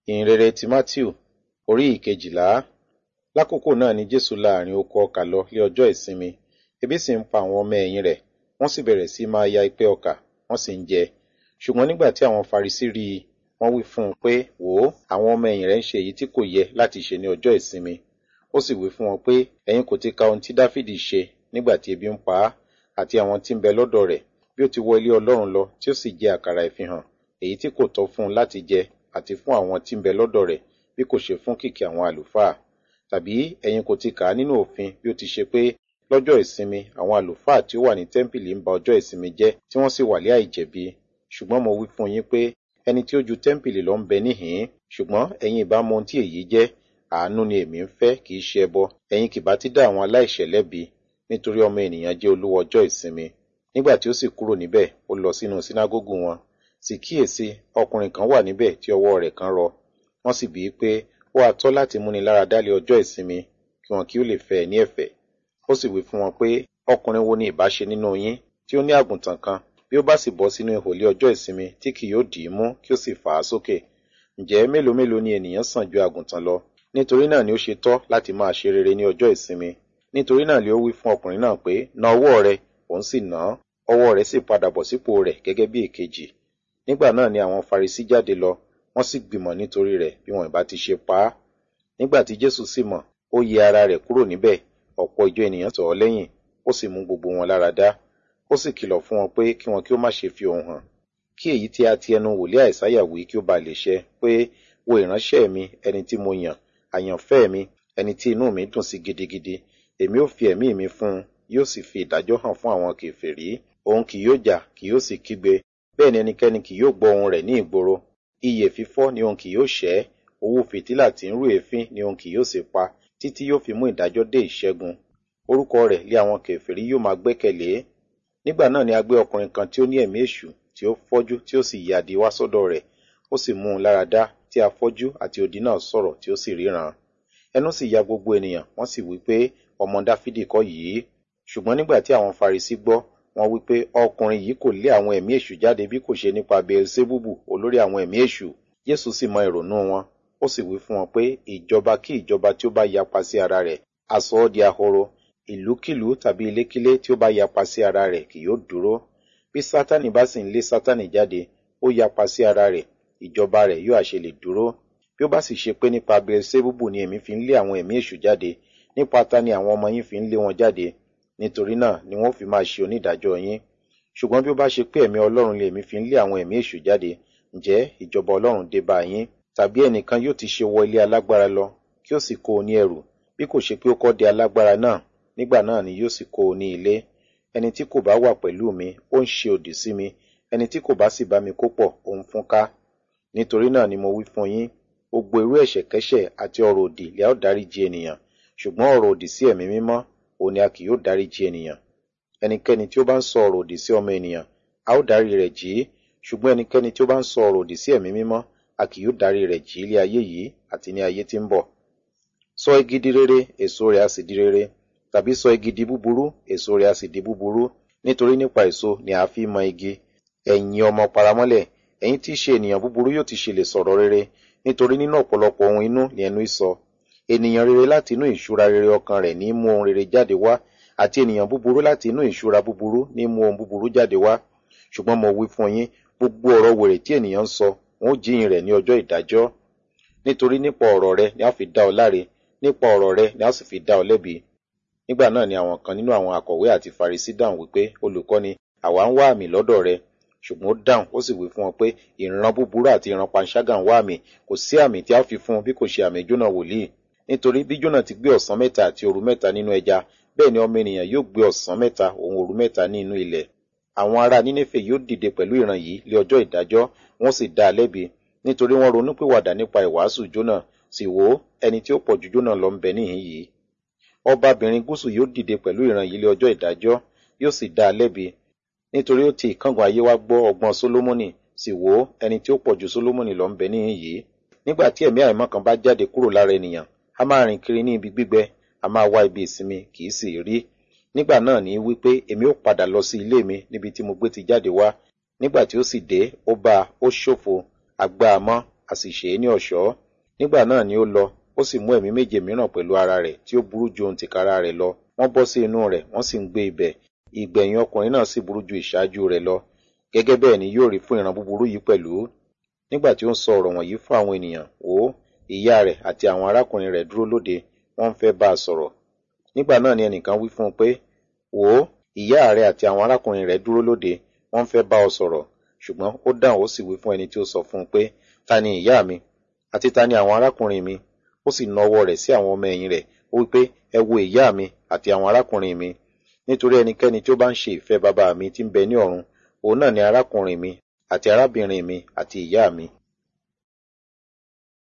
ìhìnrere ti matthew orí ìkejìlá lákòókò náà ni jésù láàrin oko ọkà lọ lé ọjọ́ ìsinmi ebi sì ń pa àwọn ọmọ ẹ̀yìn rẹ̀ wọ́n sì bẹ̀rẹ̀ sí máa ya ipẹ́ ọkà wọ́n sì ń jẹ ṣùgbọ́n nígbà tí àwọn farisí rí i wọ́n wí fún un pé wò ó àwọn ọmọ ẹ̀yìn rẹ̀ ń ṣe èyí tí kò yẹ láti ṣe ní ọjọ́ ìsinmi ó sì wí fún wọn pé ẹ̀yin kò ti ka ohun tí dáfídì ṣe nígbà tí ebi ń pa á àti àwọn tí ń bẹ lọ́dọ̀ rẹ̀ bí ó ti wọ ilé ọlọ́run lọ tí ó sì jẹ àkàrà ìfihàn èyí tí kò tọ́ fún un láti jẹ àti fún àwọn tí ń bẹ lọ́dọ̀ rẹ̀ bí kò ṣe fún kìkì àwọn àlùfáà tàbí ẹ̀yin kò ti kà á nínú òfin bí ó ti ṣe pé lọ́jọ́ ìsinmi àwọn àlùfáà tí ó wà ní tẹ́ḿpìlì ń ba ọjọ́ ìsinmi jẹ́ tí wọ́n sì wà lé àìjẹ̀bi ṣùgbọ́n mo wí fún yín pé ẹni tí ó ju tẹ́ḿpìlì lọ ń bẹ níhìn-ín ṣùgbọ́n ẹ̀yin ìbá mọ ohun tí èyí jẹ́ àánú ni èmi ń fẹ́ kì í ṣe ẹbọ ẹ̀yin kì bá ti dá àwọn aláìṣẹ̀ lẹ́bi nítorí ọmọ ènìyàn jẹ́ olúwa ọjọ́ ìsinmi nígbà tí ó sì kúrò níbẹ̀ ó lọ sínú sínágógù wọn sì kíyèsí ọkùnrin kan wà níbẹ̀ tí ọwọ́ rẹ̀ kan rọ wọ́n sì bíi pé ó wá tọ́ láti múni lára dálé ọjọ́ ìsinmi kí wọn kí ó lè fẹ́ ẹ ní ẹ̀fẹ̀ ó sì wí fún wọn pé ọkùnrin wo ni ìbá ṣe nínú yín tí ó ní àgùntàn kan bí ó bá sì bọ́ sínú ihò lé ọjọ́ ìsinmi tí kì yóò dì í mú kí ó sì fà á sókè ǹjẹ́ mélòó mélòó ni ènìyàn sàn ju àgùntàn lọ nítorí náà ni ó ṣe tọ́ láti máa ṣe rere ní ọjọ́ ìsinmi nítorí náà ni ó wí fún ọkùnrin náà pé na ọwọ́ rẹ òun sì nà án ọwọ́ rẹ̀ sì padà bọ̀ sípò rẹ̀ gẹ́gẹ́ bí èkejì nígbà náà ni àwọn farisí jáde lọ wọ́n sì gbìmọ̀ nítorí rẹ̀ bí wọn ìbá ti ṣe pa á nígbà tí jésù sì mọ̀ ó yẹ ara rẹ̀ kúrò níbẹ̀ ọ̀pọ̀ ìjọ ènìyàn tọ̀ ọ́ lẹ́yìn ó sì mú gbogbo wọn lára dá ó sì kìlọ̀ fún wọn pé kí wọn kí ó má ṣe fi ohùn hàn kí èyí tí a ti ẹnu wòlíì àìsáyà wí kí ó ba lè ṣẹ pé wo ìránṣẹ́ mi ẹni tí mo yàn àyànfẹ́ mi ẹni tí inú mi dùn sí gidigidi èmi ó fi ẹ̀mí mi fún un yóò sì fi ìdájọ́ hàn fún àwọn kèfèrí òun kì yóò jà kì yóò sì kígbe bẹ́ẹ̀ ni ẹnikẹ́ni kì yóò gbọ́ ohùn rẹ̀ ní ìgboro iyè fífọ́ ni òun kì yóò ṣẹ́ owó fìtílà tí ń rú èéfín ni òun kì yóò sì pa títí yóò fi mú ìdájọ́ dé ìṣẹ́gun orúkọ rẹ̀ lé àwọn kèfèrí yóò máa gbẹ́kẹ̀lé nígbà náà ni a gbé ọkùnrin kan tí ó ní ẹ̀mí èṣù tí ó fọ́jú tí ó sì yàdí wá sọ́dọ̀ rẹ̀ ó sì mú un lára dá tí afọ́jú àti odi náà sọ̀rọ̀ tí ó sì ríran ẹnu sì ya gbogbo ènìyàn wọ́n sì wí pé ọmọ dáfídì kọ́ yìí ṣùgbọ́n nígbà tí àwọn farisí gbọ́ wọ́n wí pé ọkùnrin yìí kò lé àwọn ẹ̀mí èṣù jáde bí kò ṣe nípa beelzebubu olórí àwọn ẹ̀mí èṣù jésù sì mọ ìrònú wọn ó sì wí fún wọn pé ìjọba kí ìjọba tí ó bá yapa sí ara rẹ̀ á sọ ọ́ di ahoro ìlúkìlú tàbí ilékílé tí ó bá yapa sí ara rẹ̀ kì yóò dúró bí sátánì bá sì ń lé sátánì jáde ó yapa sí ara rẹ̀ ìjọba rẹ̀ yóò àṣẹ lè dúró bí ó bá sì ṣe pé nípa beelzebubu ni èmi fi ń lé àwọn ẹ̀mí èṣù jáde nípa ta ni àwọn ọmọ yín fi ń lé wọn jáde nítorí náà ni wọ́n fi máa ṣe onídàájọ́ yín ṣùgbọ́n bí ó bá ṣe pé ẹ̀mí ọlọ́run lèmi fi ń lé àwọn ẹ̀mí èṣù jáde ǹjẹ́ ìjọba ọlọ́run dé bá yín tàbí ẹnìkan yóò ti ṣe wọ ilé alágbára lọ kí ó sì kó o ní ẹrù bí kò ṣe pé ó kọ́ de alágbára náà nígbà náà ni yóò sì kó o ní ilé ẹni tí kò bá wà pẹ̀lú mi ó ń ṣe òdì sí mi ẹni tí kò bá sì bá mi kó pọ̀ ó ń fún ká nítorí náà ni mo wí fún yín gbogbo irú ẹ̀ṣẹ̀kẹ́ṣẹ̀ àti ọ̀rọ̀ òdì lè ó dáríjì ènìyàn ṣùgbọ́n ọ̀rọ̀ òdì sí ẹ̀mí mímọ́ òun ni a kì yóò dáríjì ènìyàn ẹnikẹ́ni tí ó bá ń sọ ọ̀rọ̀ òdì sí ọmọ ènìyàn a ó dárí rẹ̀ jì í ṣùgbọ́n ẹnikẹ́ni tí ó bá ń sọ ọ̀rọ̀ òdì sí ẹ̀mí mímọ́ a kì yóò dárí rẹ̀ jì í lé ayé yìí àti ní ayé tí ń bọ̀ sọ igi di rere èso rẹ̀ a sì di rere tàbí sọ igi di búburú èso rẹ̀ a sì di búburú nítorí nípa èso ni a fi mọ igi ẹ̀yin ọmọ paramọ́lẹ̀ ẹ̀yin tí í ṣe ènìyàn búburú yóò ti ṣe lè sọ̀rọ̀ rere nítorí nínú ọ̀pọ̀lọpọ̀ ohun inú ni ẹnu sọ ènìyàn rere láti inú ìṣúra rere ọkàn rẹ̀ ní mú ohun rere jáde wá àti ènìyàn búburú láti inú ìṣúra búburú ní mú ohun búburú jáde wá ṣùgbọ́n mo wí fún yín gbogbo ọ̀rọ̀ wèrè tí ènìyàn ń sọ wọn ó jíyìn rẹ̀ ní ọjọ́ ìdájọ́ nítorí nípa ọ̀rọ̀ rẹ̀ ni a fi dá ọ láre nípa ọ̀rọ̀ rẹ̀ ni a sì fi dá ọ lẹ́bi nígbà náà ni àwọn kan nínú àwọn akọ̀wé àti farisí dáhùn wípé olùkọ́ni àwa ń wá àmì lọ́dọ̀ rẹ̀ ṣùgbọ́n ó dáhùn ó sì wí fún wọn pé ìran búburú àti ìran panṣágà ń wá àmì kò sí àmì tí a fi fún bí kò ṣe àmì jónà wòlíì nítorí bí jónà ti gbé ọ̀sán mẹ́ta àti òru mẹ́ta nínú ẹja bẹ́ẹ̀ ni ọmọ ènìyàn yóò gbé ọ̀sán mẹ́ta òun òru mẹ́ta ní inú ilẹ̀ àwọn ará nínéfè yóò dìde pẹ̀lú ìran yìí lé ọjọ́ ìdájọ́ wọ́n sì dá a lẹ́bi nítorí wọ́n ronúpìwàdà nípa ìwàásù jónà sì wò ó ẹni tí ó pọ̀ ju jónà lọ ń bẹ níhìn yìí ọbabìnrin gúúsù yóò dìde pẹ̀lú ìran yìí lé ọjọ́ ìdájọ́ yóò sì dá a lẹ́bi nítorí ó ti ìkángun ayé wa gbọ́ ọgbọ́n sólómọ́nì sì wò ó ẹni tí ó pọ̀ ju sólómọ́nì lọ ń bẹ níhìn yìí nígbà tí ẹ̀mí àìmọ́ kan bá jáde kúrò lára ènìyàn a máa rìn kiri ní ibi gbígbẹ a máa wá ibi ìsinmi kì í sì rí nígbà náà ní wípé èmi ó padà lọ sí ilé mi níbi tí mo gbé ti jáde wá nígbà tí ó sì dé ó bá a ó ṣòfò àgbà àmọ́ a sì ṣe é ní ọ̀ṣọ́ nígbà náà ni ó lọ ó sì mú ẹ̀mí méje mìíràn pẹ̀lú ara rẹ̀ tí ó burú ju ohun tìkára rẹ̀ lọ wọ́n bọ́ sí inú rẹ̀ wọ́n sì ń gbé ibẹ̀ ìgbẹ̀yìn ọkùnrin náà sì burú ju ìṣáájú rẹ̀ lọ gẹ́gẹ́ bẹ́ẹ̀ ni yóò rí fún ìran búburú yìí pẹ̀lú nígbà tí ó ń sọ ọ̀rọ̀ wọ̀nyí fún àwọn ènìyàn wò ó ìyá rẹ̀ àti àwọn arákùnrin rẹ̀ dúró lóde wọ́n ń fẹ́ bá a sọ̀rọ̀ nígbà náà ni ẹnìkan wí fún un pé wò ó ìyá rẹ̀ àti àwọn arákùnrin rẹ̀ dúró lóde wọ́n ń fẹ́ bá ọ sọ̀rọ̀ ṣùgbọ́n ó dáhùn ó sì wí fún ẹni tí ó sọ fún un pé ta ni ìyá mi àti ta ni àwọn arákùnrin mi ó sì na ọwọ́ rẹ̀ sí àwọn ọmọ ẹ̀yìn rẹ̀ ó wí pé ẹ wo ìyá mi àti àwọn arákùnrin mi nítorí ẹnikẹ́ni tí ó bá ń ṣe ìfẹ́ bàbá mi tí ń bẹ ní ọ̀run òun náà ni arákùnrin mi àti arábìnrin mi àti ìyá mi